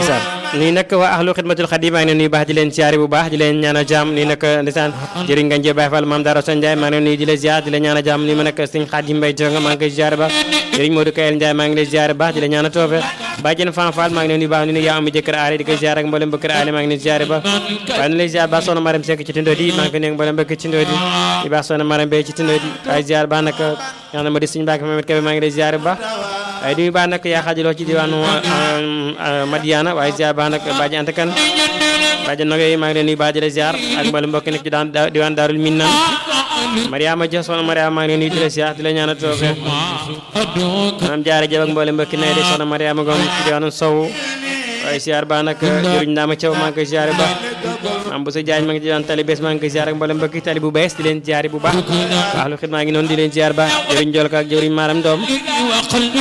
ndeysaan nii nag waa ahlu xidmatul xadim maa ngi leen nuyu baax di leen ziare bu baax di leen ñaanal jàmm nii nag ndeysaan jëriñ nga njee Baye Fall maam Dara Son Ndiaye maa ngi leen nuyu di la ziar di la ñaanal jàmm nii ma nag sëñ Xadim Mbay jonga maa ngi koy ziare baax jëriñ Modou Kayel Ndiaye maa ngi lay ziare baax di la ñaanal toofe bàjjen Fan Fall maa ngi leen nuyu baax ni nu yaa am jëkkër aale di koy ziare ak mboolem bëkkër aale maa ngi leen ziare baax waaye nu lay ziare baax soxna Maram Seck ci tindo di maa ngi koy nuyu mboolem bëkk ci tindo di di baax soxna Maram Bey ci tindo di waaye ziare baax nag ñaanal ma di suñu Mbàkke Mamet Kebe maa ngi lay ziare baax waaye di baax nag yaa xaajaloo ci diwaanu Madiana waaye ziar baax nag baaji Anta Kan baaji nag yooyu maa ngi leen nuyu baaji la ziar ak mboolem mbokk nekk ci daan diwaan Daarul Minnan Mariama Dia soxna Mariama maa ngi leen nuyu di la ziar di la ñaanal toofe maanaam jaare jëf ak mboolem mbokk ne di soxna Mariama Ngom ci diwaanu Sow waaye ziar baax nag jëriñ Ndama Thiaw maa ngi koy ziare baax maam bu sa jaañ maa ngi ci daan tali bees maa ngi koy ziar ak mboolem mbokki tali bu bees di leen ziare bu baax ahlu xidma ngi noonu di leen ziar baax jëriñ Jolka ak jëriñ Maram Doom